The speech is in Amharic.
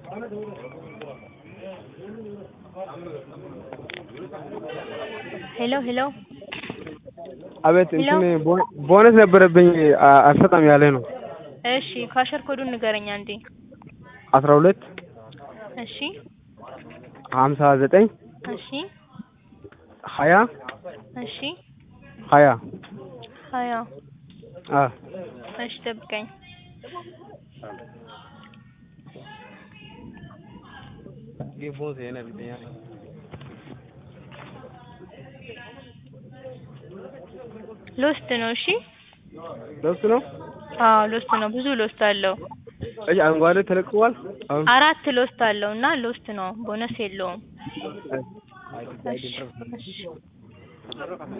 ሄሎ ሄሎ አቤት ሄሎ? እንትን ቦ- ቦነስ ነበረብኝ አ- አልሰጣም ያለ ነው። እሺ ካሸር ኮዱን ንገረኝ አንዴ። አስራ ሁለት እሺ ሀምሳ ዘጠኝ እሺ ሀያ እሺ ሀያ ሀያ አ እሺ ጠብቀኝ። ሎስት ነው። እሺ ለብስ ነው። አዎ ሎስት ነው። ብዙ ሎስት አለው። እሺ አረንጓዴ ተለቅቋል። አሁን አራት ሎስት አለው እና ሎስት ነው። ቦነስ የለውም። እሺ እሺ